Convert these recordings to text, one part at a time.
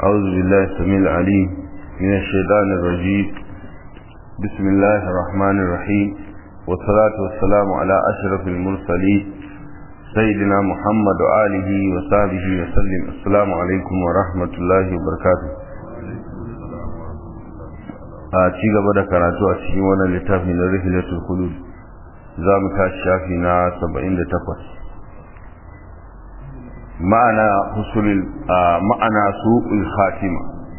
أعوذ بالله السميع العليم من الشيطان الرجيم بسم الله الرحمن الرحيم والصلاة والسلام على أشرف المرسلين سيدنا محمد وآله وصحبه وسلم السلام عليكم ورحمة الله وبركاته a ci gaba da karatu a cikin wannan littafi na rihilatul khulud za mu tashi shafi na 78 ma'ana husulul ma'ana su'ul khatima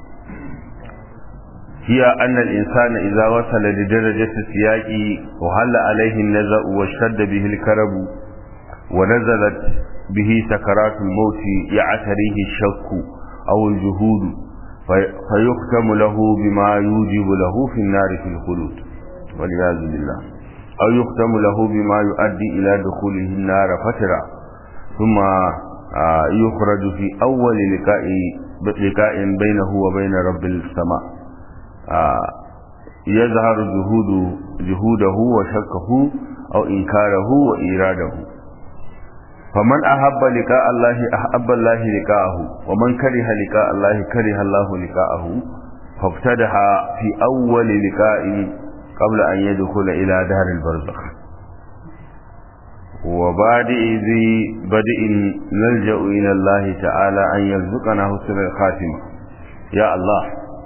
hiya anna al-insana idza wasala li darajati siyaqi wa halla alayhi an-naza'u wa shadda bihi al-karab wa nazalat bihi sakaratul maut ya'tarihi ash-shakku aw al-juhud فيختم له بما يوجب له في النار في الخلود والعياذ بالله أو يختم له بما يؤدي إلى دخوله النار فترة ثم يخرج في أول لقاء لقاء بينه وبين رب السماء يظهر جهود جهوده وشكه أو إنكاره وإراده فمن أحب لقاء الله أحب الله لقاءه ومن كره لقاء الله كره الله لقاءه فابتدح في أول لقاء قبل أن يدخل إلى دار البرزخ وبادئ ذي بدء نلجأ إلى الله تعالى أن يرزقنا حسن الخاتمة يا الله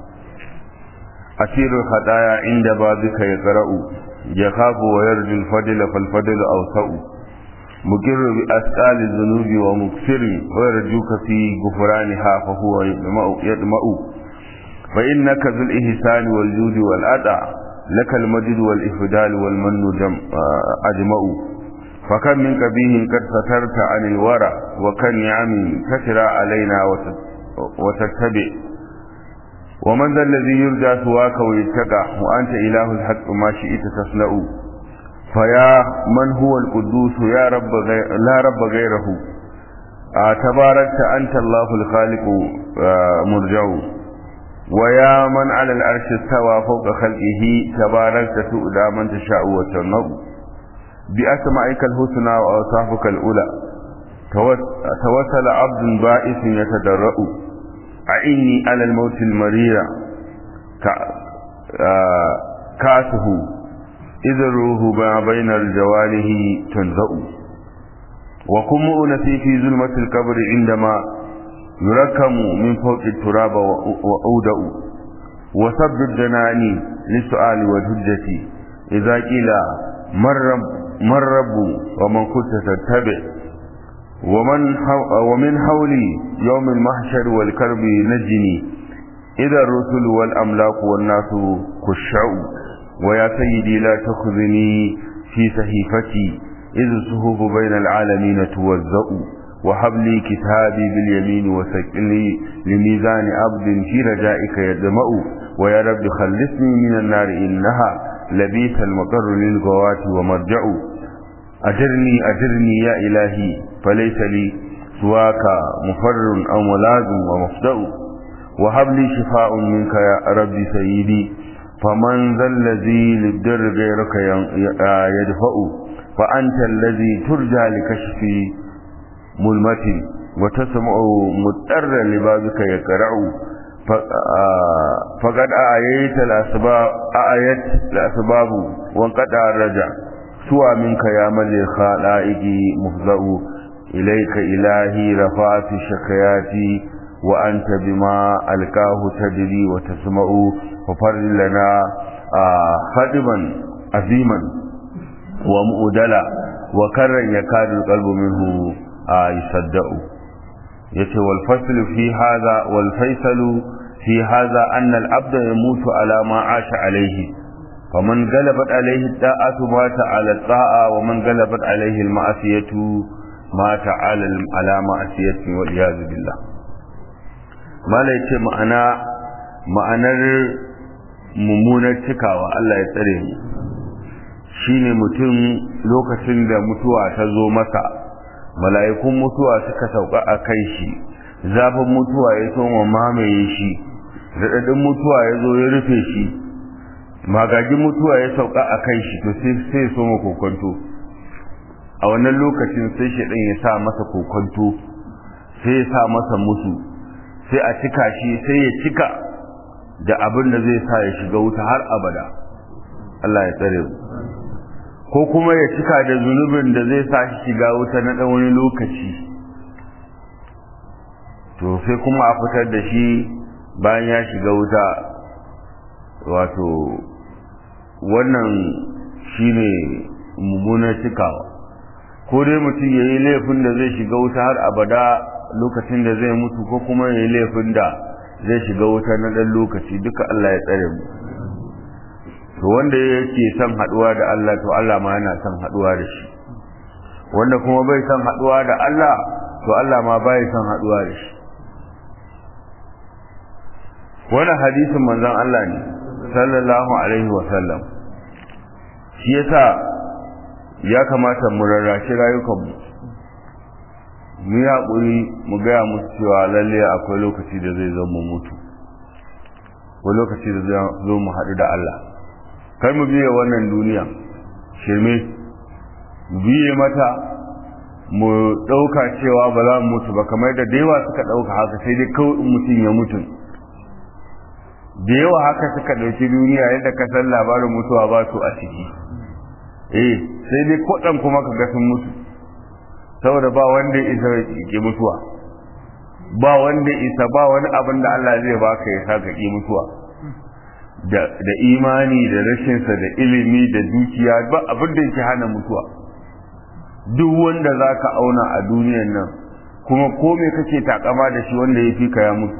أسير الخطايا عند بابك يقرأ يخاف ويرجو الفضل فالفضل أوسع مقر بأسئال الذنوب ومكسر ويرجوك في غفرانها فهو يدمأ, يدمأ فإنك ذو الإحسان والجود والأدع لك المجد والإفدال والمن أجمأ فكم من قبيه قد سترت عن الورى وكم نعم تترى علينا وتتبع ومن ذا الذي يرجى سواك ويتقى وأنت إله الحق ما شئت تصنع فيا من هو القدوس يا رب غير لا رب غيره آه تباركت أنت الله الخالق آه مرجع ويا من على العرش استوى فوق خلقه تباركت تؤدى من تشاء وتنظر بأسمائك الحسنى وأوصافك الأولى توسل عبد بائس يتدرأ أعني على الموت المرير كاسه إذا الروح ما بين الجوانه تنزأ وكن مؤنسي في ظلمة القبر عندما يركم من فوق التراب وأودأ وسب الجنان للسؤال والهجة إذا قيل من رب من رب ومن كنت تتبع ومن ومن حولي يوم المحشر والكرب نجني إذا الرسل والأملاك والناس خشعوا ويا سيدي لا تخذني في صحيفتي إذ الصهوف بين العالمين توزأ وهب لي كتابي باليمين وسكني لميزان عبد في رجائك يدمأ ويا رب خلصني من النار إنها لبيت المقر للغوات ومرجع أجرني أجرني يا إلهي فليس لي سواك مفر أو ملاذ ومفدأ وهب لي شفاء منك يا ربي سيدي فمن ذا الذي للدر غيرك يدفأ فأنت الذي ترجى لكشف ملمة وتسمع مضطر لبابك يقرع فقد آيت الأسباب آيت الأسباب وانقطع الرجع سوى منك يا ملي الخلائق مفزأ إليك إلهي رفعت شكياتي وأنت بما ألقاه تدري وتسمع ففر لنا خدما عظيما ومؤدلا وكرا يكاد القلب منه يصدق يتي والفصل في هذا والفيصل في هذا أن العبد يموت على ما عاش عليه فمن غلبت عليه الطاعة مات على الطاعة ومن غلبت عليه المعصية مات على معصية والعياذ بالله ما لا يتي معنى ma'anar mummunar cikawa Allah ya tsare mu shine mutum lokacin da mutuwa ta zo masa mala'ikun mutuwa suka sauka a kai shi zafin mutuwa ya soma mamaye shi raɗaɗin mutuwa ya zo ya rufe shi magagin mutuwa ya sauka a kai shi to sai soma kokonto a wannan lokacin sai shaɗin ya sa masa kokonto sai ya sa masa musu sai a cika shi sai ya cika da abin da zai sa ya shiga wuta har abada Allah ya tsare mu ko kuma ya cika da zunubin da zai sa shi shiga wuta na ɗan wani lokaci to sai kuma a fitar da shi bayan ya shiga wuta wato wannan shine mummunar cikawa ko dai mutum ya yi laifin da zai shiga wuta har abada lokacin da zai mutu ko kuma ya yi laifin da zai shiga wuta na ɗan lokaci duka Allah ya tsare mu to wanda yake son haɗuwa da Allah to Allah ma yana son haɗuwa da shi wanda kuma bai son haɗuwa da Allah to Allah ma bai son haɗuwa da shi wannan hadisin manzon Allah ne sallallahu alaihi wa sallam shi yasa ya kamata mu rarrashi rayukanmu mu yi haƙuri mu gaya musu cewa lalle akwai lokaci da zai zo mu mutu akwai lokaci da zai zo mu haɗu da Allah kar mu biye wannan duniya shirme mu biye mata mu ɗauka cewa ba za mu mutu ba kamar da da yawa suka ɗauka haka sai dai kawai mutum ya mutu da yawa haka suka ɗauki duniya yadda ka san labarin mutuwa ba su a ciki eh sai dai kwaɗan kuma ka ga sun mutu saboda ba wanda ya isa ki mutuwa ba wanda isa ba wani abin da Allah zai baka ya sa ka ki mutuwa da da imani da rashinsa da ilimi da dukiya ba abin da yake hana mutuwa duk wanda zaka auna a duniyar nan kuma ko me kake takama da shi wanda ya fi ka ya mutu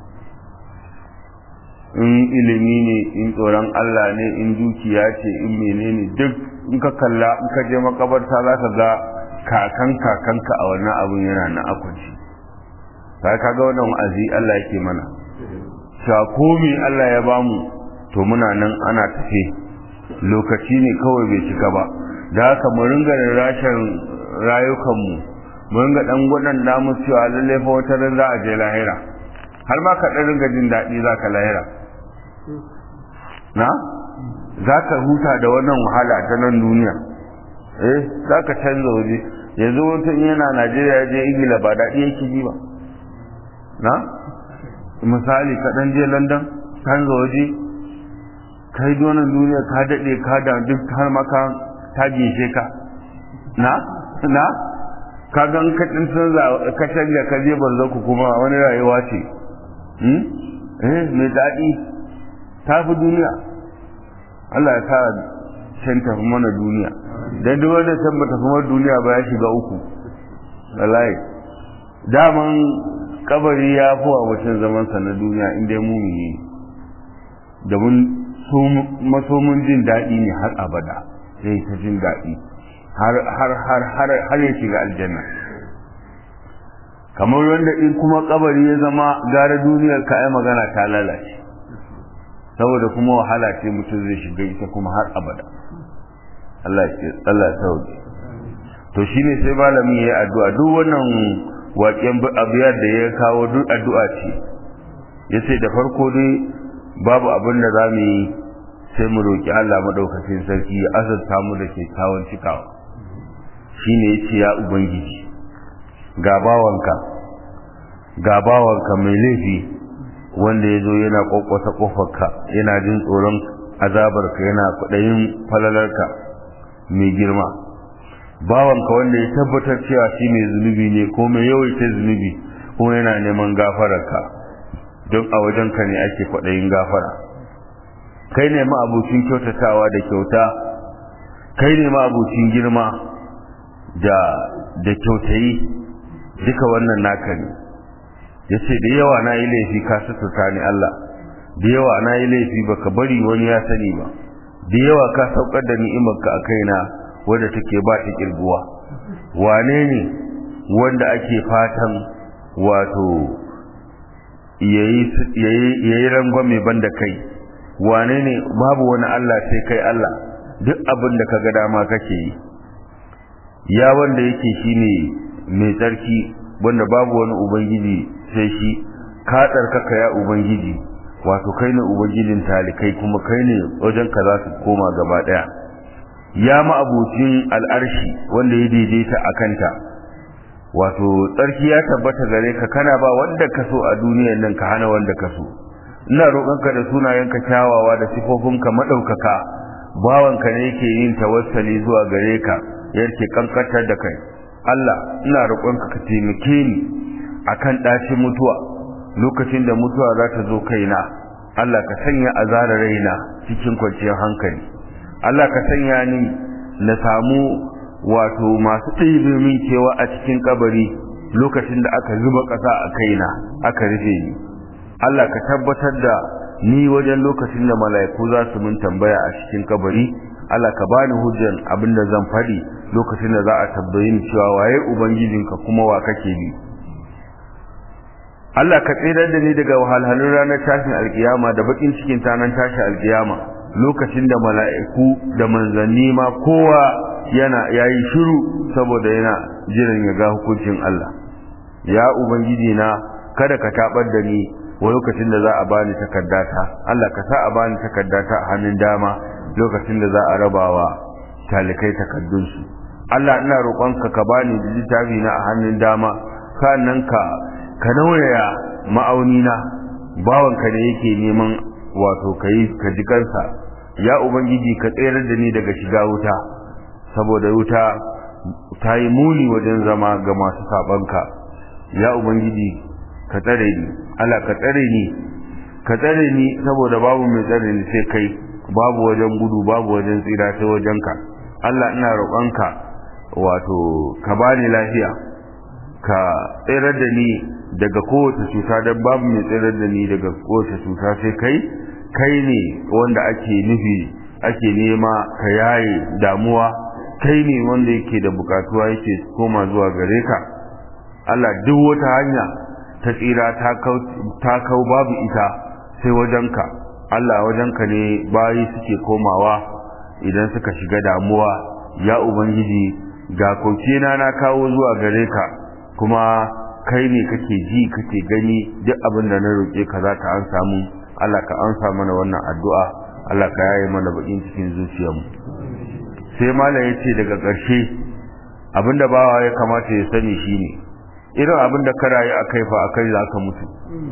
in ilimi ne in tsoron Allah ne in dukiya ce in menene duk in ka kalla in ka je makabarta za ka ga kakan kakanka a wannan abun yana na akwaci sai ka ga wannan wa'azi Allah yake mana cewa komi Allah ya bamu to muna nan ana tafe lokaci ne kawai bai cika ba da haka mu ringa rashin rayukanmu mu ringa dan gwadan namu cewa lalle fa wata ran za a je lahira har ma ka dan ringa jin daɗi za ka lahira na za ka huta da wannan wahala ta nan duniya eh za ka canza waje yanzu mutum yana najeriya ya je ingila ba daɗi yake ji ba na misali ka ɗan je london canza waje kai donan duniya ka daɗe ka da duk har maka ta gishe ka na na ka ga ka ɗin canza ka canja ka je barzaku kuma wani rayuwa ce eh mai daɗi ta fi duniya Allah ya sa can tafi mana duniya dan duk wanda can ba tafi mana duniya ba ya shiga uku wallahi daman kabari ya fi wa mutum zaman sa na duniya in dai mumini da mun masomin jin daɗi ne har abada sai ta jin daɗi har har har har har ya shiga aljanna kamar wanda in kuma kabari ya zama gara duniyar ka ai magana ta lalace saboda kuma wahala ce mutum zai shiga ita kuma har abada Allah ya Allah ya sauke to shine sai malami yayi addu'a duk wannan waƙen abiyar da ya kawo duk addu'a ce yace da farko dai babu abin da za mu yi sai mu roki Allah madaukakin sarki ya azurta mu da kyakkyawan cikawa shine yace ya ubangiji ga bawanka ga bawanka mai laifi wanda ya zo yana kwakwasa kofarka yana jin tsoron azabarka yana kudayin falalarka mai girma bawanka wanda ya tabbatar cewa shi mai zunubi ne ko mai yawaita zunubi kuma yana neman gafararka don a wajenka ne ake kwaɗayin gafara kai ne ma'abucin kyautatawa da kyauta kai ne ma'abucin girma da da kyautayi duka wannan naka ne ya ce da yawa na yi laifi ka suturta ni Allah da yawa na yi laifi baka bari wani ya sani ba da yawa ka saukar da ni'imarka a kaina wadda take ba ta kirguwa wane ne wanda ake fatan wato yayi rangwame banda kai wane ne babu wani Allah sai kai Allah duk abin da kaga dama kake yi ya wanda yake shine mai tsarki wanda babu wani ubangiji sai shi ka tsarkaka ya ubangiji wato kai ne ubangijin talikai kuma kai ne wajen ka za su koma gaba daya ya ma'abucin al'arshi wanda ya daidaita a kanta wato tsarki ya tabbata gare ka kana ba wanda ka so a duniyar nan ka hana wanda ka so ina roƙonka da sunayenka kyawawa da sifofinka madaukaka bawanka ne yake yin tawassali zuwa gare ka yake kankantar da kai Allah ina roƙonka ka taimake ni akan ɗacin mutuwa lokacin da mutuwa za ta zo kaina Allah ka sanya azara raina cikin kwanciyar hankali Allah ka sanya ni na samu wato masu ɗibe min kewa a cikin kabari lokacin da aka zuba ƙasa a kaina aka rufe ni Allah ka tabbatar da ni wajen lokacin da mala'iku za su mun tambaya a cikin kabari Allah ka bani hujjan abin da zan faɗi lokacin da za a tabbayi ni cewa waye ubangijinka kuma wa kake bi Allah ka tsirar da ni daga wahalhalun ranar tashin alkiyama da bakin cikin tanan tashin alkiyama lokacin da mala'iku da manzanni ma kowa yana yayi shiru saboda yana jiran ya ga hukuncin Allah ya ubangiji na kada ka tabar da ni wa lokacin da za a bani takaddata Allah ka sa a bani takaddata a hannun dama lokacin da za a rabawa talikai takaddunsu Allah ina roƙonka ka bani littafi na a hannun dama sannan ka ka nauyaya ma'auni na bawanka ne yake neman wato kai ka ji kansa ya ubangiji ka tsayar da ni daga shiga wuta saboda wuta ta yi muni wajen zama ga masu sabanka ya ubangiji ka tsare ni Allah ka tsare ni ka tsare ni saboda babu mai tsare ni sai kai babu wajen gudu babu wajen tsira sai wajenka Allah ina roƙonka wato ka bani lafiya ka tsirar da ni daga kowace cuta don babu mai tsirar da ni daga kowace cuta sai kai kai ne wanda ake nufi ake nema ka yaye damuwa kai ne wanda yake da bukatuwa yake koma zuwa gare ka Allah duk wata hanya ta tsira ta kau babu ita sai wajenka Allah wajenka ne bayi suke komawa idan suka shiga damuwa ya ubangiji ga kokena na kawo zuwa gare ka kuma kai ne kake ji kake gani duk abin da na roƙe ka za ka an samu Allah ka ansa mana wannan addu'a Allah ka yaye mana bakin cikin zuciyarmu sai malam ya ce daga ƙarshe abinda bawa ya kamata ya sani shine irin abinda ka rayu a kai fa a kai za ka mutu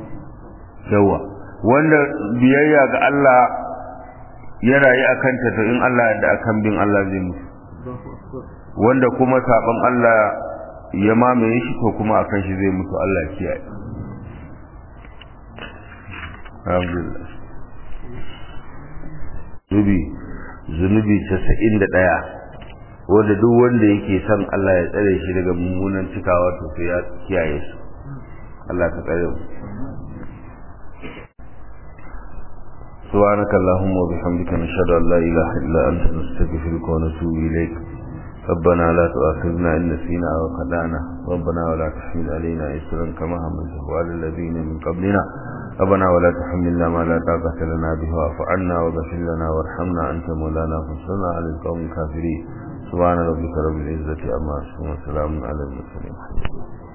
yawa wanda biyayya ga Allah ya rayu a kanta to in Allah da akan bin Allah zai mutu wanda kuma saban Allah ya mamaye shi ko kuma akan shi zai mutu Allah ya kiyaye alhamdulillah zubi zunubi 91 wanda duk wanda yake son Allah ya tsare shi daga mummunan cikawa to sai ya kiyaye su Allah ka tsare mu سبحانك اللهم وبحمدك نشهد أن لا إله إلا أنت نستغفرك ونتوب إليك ربنا لا تؤاخذنا إن نسينا أو خدعنا ربنا ولا تحمل علينا إسرا كما حملته على الذين من قبلنا ربنا ولا تحملنا ما لا طاقة لنا به واعف عنا واغفر لنا وارحمنا أنت مولانا فانصرنا على القوم الكافرين سبحان ربك رب العزة أما يصفون وسلام على المرسلين